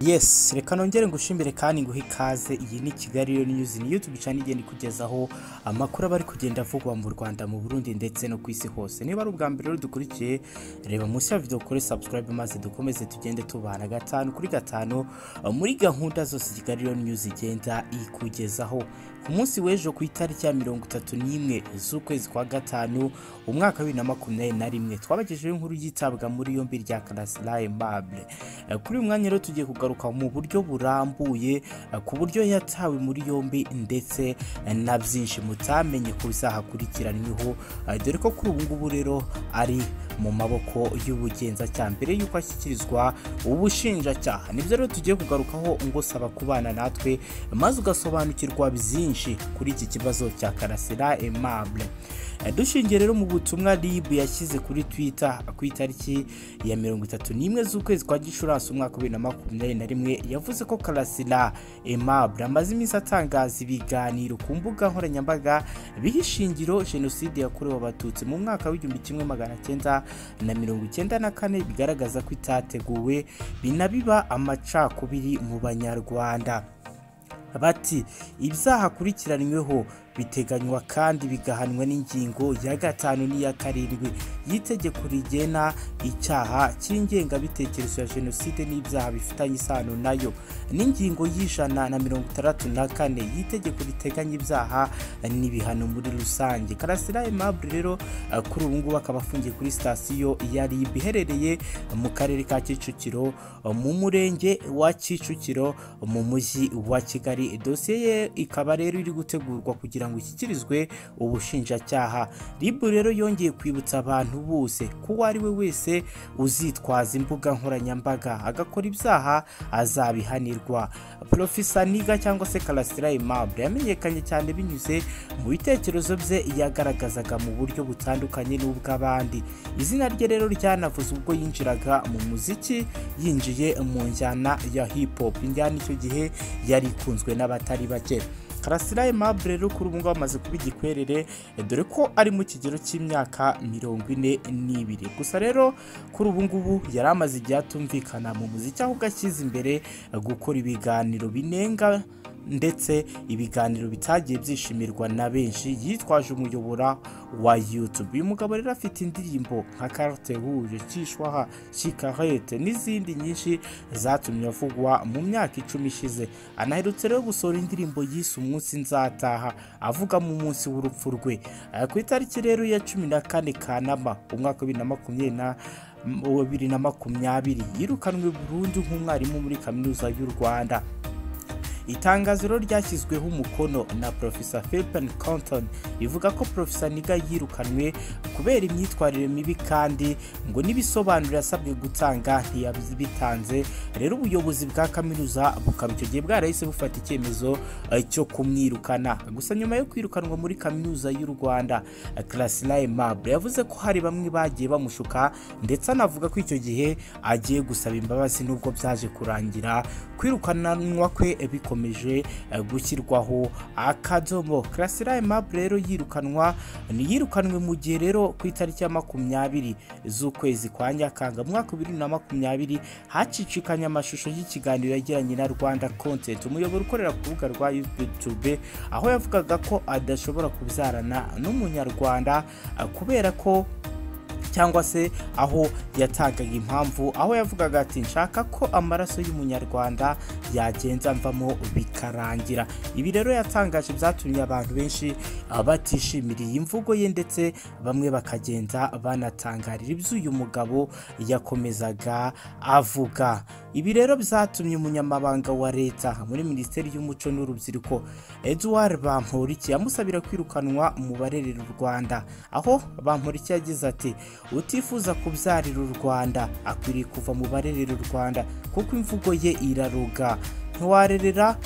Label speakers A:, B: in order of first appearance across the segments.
A: yes reka nongere ngushimire kandi nguhe ikaze iyi ni kigali rero niyuzi niyo tubicana igenda ikugezaho amakuru aba ari kugenda avugwa mu rwanda mu burundi ndetse no ku isi hose niba ari ubwa mbere rero dukurikiye reba munsi ya video kuri subscribe maze dukomeze tugende tubana gatanu kuri gatanu muri gahunda zose kigali rero niyuzi igenda ikugezaho ku munsi w'ejo ku itariki ya mirongo itatu n'imwe z'ukwezi kwa gatanu umwaka wa bibiri na makumyabiri na rimwe twabagejeho inkuru y'itabwa muri yombi rya karasira aimable Eh, kuri uyu mwanya rero tugiye kugaruka mu buryo burambuye eh, ku buryo yatawe muri yombi ndetse eh, na byinshi mutamenye ku bizahakurikiranyweho eh, dore ko kuri ubu ngubu rero ari mu maboko y'ubugenzacyaha mbere y'uko ashyikirizwa ubushinjacyaha nibyo rero tugiye kugarukaho ngo saba kubana natwe maze ugasobanukirwa byinshi kuri iki kibazo cya karasira aimable Eh, dushingiye rero mu butumwa rib yashyize kuri twitter ku itariki ya mirongo itatu n'imwe z'ukwezi kwa gicurasi umwaka wa bibiri na makumyabiri na rimwe yavuze ko karasira aimable amaze iminsi atangaza ibiganiro ku mbuga nkoranyambaga biha ishingiro jenoside yakorewe abatutsi mu mwaka w'igihumbi kimwe magana cyenda na mirongo icyenda na kane bigaragaza ko itateguwe binabiba amacakubiri mu banyarwanda bati ibyaha akurikiranyweho biteganywa kandi bigahanwa n'ingingo ya gatanu n'iya karindwi y'itegeko rigena icyaha cy'ingengabitekerezo ya jenoside n'ibyaha bifitanye isano nayo n'ingingo y'ijana na mirongo itandatu na kane y'itegeko riteganya ibyaha n'ibihano muri rusange karasira aimable rero eh, kuri ubu ngubu akaba afungiye kuri sitasiyo ya rib iherereye mu karere ka kicukiro eh, mu murenge wa kicukiro mu mujyi wa kigali dosiye ye ikaba rero iri gutegurwa kugira ngo ishyikirizwe ubushinjacyaha rib rero yongeye kwibutsa abantu bose ko uwo ari we wese uzitwaza imbuga nkoranyambaga agakora ibyaha azabihanirwa profesa niga cyangwa se karasira aimable yamenyekanye cyane binyuze mu bitekerezo bye yagaragazaga mu buryo butandukanye n'ubw'abandi izina rye rero ryanavuze ubwo yinjiraga mu muziki yinjiye mu njyana ya hip hop injyana icyo gihe yari ikunzwe n'abatari bake karasira aimable rero kuri ubu ngubu amaze kuba igikwerere eh, dore ko ari mu kigero cy'imyaka mirongo ine n'ibiri gusa rero kuri ubu ngubu yari amaze igihe atumvikana mu muziki ahubwo ashyize imbere eh, gukora ibiganiro binenga ndetse ibiganiro bitagiye byishimirwa na benshi yitwaje umuyobora wa YouTube uyu mugabo rero afite indirimbo nka carte rouge cyishwaha shikarete n'izindi nyinshi zatumye avugwa mu myaka icumi ishize anaherutse rero gusohora indirimbo yise umunsi nzataha avuga mu munsi w'urupfu rwe Eh, ku itariki rero ya cumi na kane kanama umwaka wa bibiri na makumyabiri na bibiri na makumyabiri yirukanwe burundu nk'umwarimu muri kaminuza y'u rwanda itangazo rero ryashyizweho umukono na profesa philpen compton rivuga ko profesa niga yirukanwe kubera imyitwarire mibi kandi ngo n'ibisobanuro yasabwe gutanga ntiyabitanze rero ubuyobozi bwa kaminuza bukaba icyo gihe bwarahise bufata icyemezo eh, cyo kumwirukana gusa nyuma yo kwirukanwa muri kaminuza y'u rwanda eh, karasira aimable yavuze ko hari bamwe bagiye bamushuka ndetse anavuga ko icyo gihe agiye gusaba imbabazi nubwo byaje kurangira kwirukanwa kwe eh, bikomeje eh, gushyirwaho akadomo karasira aimable rero yirukanwa yirukanwe mu gihe rero ku itariki ya makumyabiri z'ukwezi kwa nyakanga mu mwaka wa bibiri na makumyabiri hacicikanye amashusho y'ikiganiro yagiranye na rwanda content umuyoboro ukorera ku rubuga rwa youtube aho yavugaga ko adashobora kubyarana n'umunyarwanda eh, kubera ko cyangwa se aho yatangaga impamvu aho yavugaga ati nshaka ko amaraso y'umunyarwanda yagenza mvamo bikarangira ibi rero yatangaje byatumye abantu benshi ah, batishimira iyi mvugo ye ndetse bamwe bakagenda banatangarira ibyo uyu mugabo yakomezaga avuga ibi rero byatumye umunyamabanga wa leta muri minisiteri y'umuco n'urubyiruko eduard bamporiki amusabira kwirukanwa mu barerera u rwanda aho bamporiki yagize ati utifuza kubyarira u rwanda akwiriye kuva mu barerera u rwanda kuko imvugo ye iraruga ntiwarerera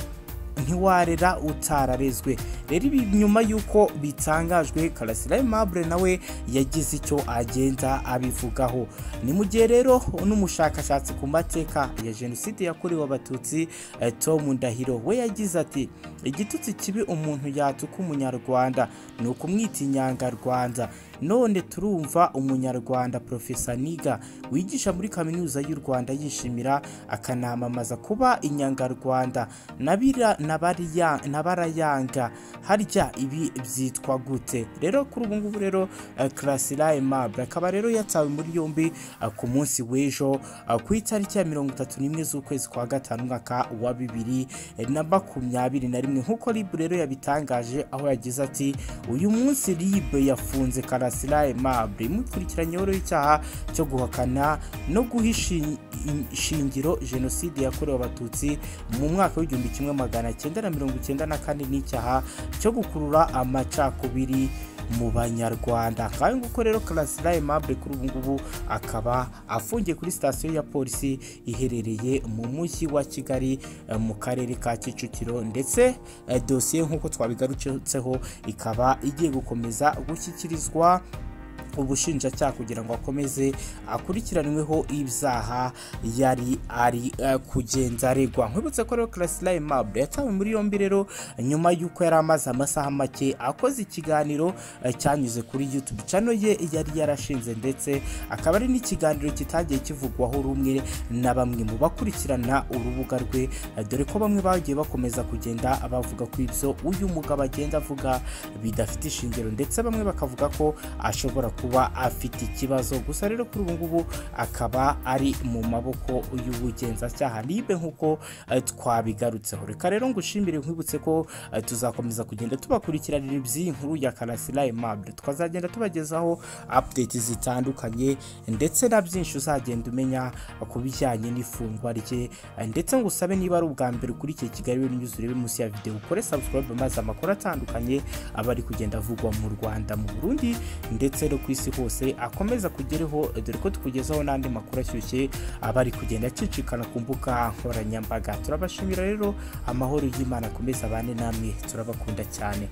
A: ntiwarera utararezwe rero ibi nyuma y'uko bitangajwe karasira aimable nawe yagize icyo agenda abivugaho ni mu gihe rero n'umushakashatsi ku mateka ya jenoside yakorewe abatutsi eh, tom ndahiro we yagize ati igitutsi kibi umuntu yatuka umunyarwanda ni ukumwita inyangarwanda none turumva umunyarwanda profesa niga wigisha muri kaminuza y'u rwanda yishimira akanamamaza kuba inyangarwanda nabira nabariya nabarayanga harya ibi byitwa gute rero kuri ubu ngubu rero karasira aimable akaba rero yatawe muri yombi eh, ku munsi w'ejo eh, ku itariki ya mirongo itatu n'imwe z'ukwezi kwa gatanu umwaka wa bibiri eh, na makumyabiri na rimwe nk'uko ribu rero yabitangaje aho yagize ati uyu munsi ribe yafunze karasira aimable imukurikiranyweho icyaha cyo guhakana no guhisha in- in- ishingiro jenoside yakorewe abatutsi mu mwaka w'igihumbi kimwe magana cyenda na mirongo icyenda na kane n'icyaha cyo gukurura amacakubiri mu banyarwanda kandi nguko rero karasira aimable kuri ubu ngubu akaba afungiye kuri sitasiyo ya polisi iherereye mu mujyi wa kigali eh, mu karere ka kicukiro ndetse eh, dosiye nk'uko twabigarutseho ikaba igiye gukomeza gushyikirizwa ubushinjacyaha kugira ngo akomeze akurikiranweho ibyaha yari ari eh, kugenda aregwa nkwibutse ko rero karasira aimable yatawe muri yombi rero nyuma y'uko yari amaze amasaha make akoze ikiganiro eh, cyanyuze kuri youtube channel ye yari yarashinze ndetse akaba ari n'ikiganiro kitagiye kivugwaho rumwe na bamwe mu bakurikirana urubuga rwe eh, dore ko bamwe bagiye bakomeza kugenda bavuga ko ibyo uyu mugabo agenda avuga bidafite ishingiro ndetse bamwe bakavuga ko ashobora kuba afite ikibazo gusa rero kuri ubu ngubu akaba ari mu maboko y'ubugenzacyaha libe nk'uko eh, twabigarutseho reka rero ngushimire nkwibutse ko eh, tuzakomeza kugenda tubakurikiranira iby'iyi nkuru ya karasira aimable tukazagenda tubagezaho update zitandukanye ndetse na byinshi uzagenda umenya ku bijyanye n'ifungwa rye eh, ndetse ngo usabe niba ari ubwa mbere ukurikiye kigali rero news urebe munsi ya videwo ukore subscribe maze amakuru atandukanye aba ari kugenda avugwa mu rwanda mu burundi ndetse no ku isi hose akomeza kugereho dore ko tukugezaho n'andi makuru ashyushye aba ari kugenda acicikana ku mbuga nkoranyambaga turabashimira rero amahoro y'imana akomeza abane namwe turabakunda cyane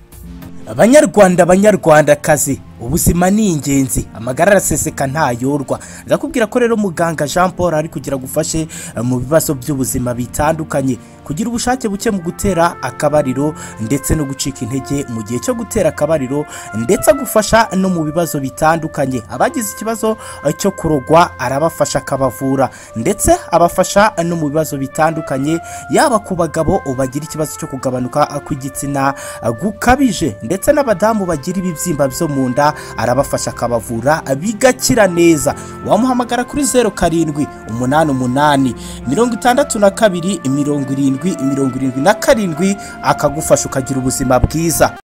A: banyarwanda banyarwandakazi ubuzima ni ingenzi amagara araseseka ntayorwa ndakubwira ko rero muganga jean paul ari kugira gufashe eh, mu bibazo by'ubuzima bitandukanye kugira ubushake buke mu gutera akabariro ndetse no gucika intege mu gihe cyo gutera akabariro ndetse agufasha no mu bibazo bitandukanye abagize ikibazo eh, cyo kurogwa arabafasha akabavura ndetse abafasha no mu bibazo bitandukanye yaba ku bagabo bagira ikibazo cyo kugabanuka kw'igitsina gukabije ndetse n'abadamu bagira ibibyimba byo mu nda arabafasha akabavura bigakira neza wamuhamagara kuri zeru karindwi umunani umunani mirongo itandatu na kabiri mirongo irindwi mirongo irindwi na karindwi akagufasha ukagira ubuzima bwiza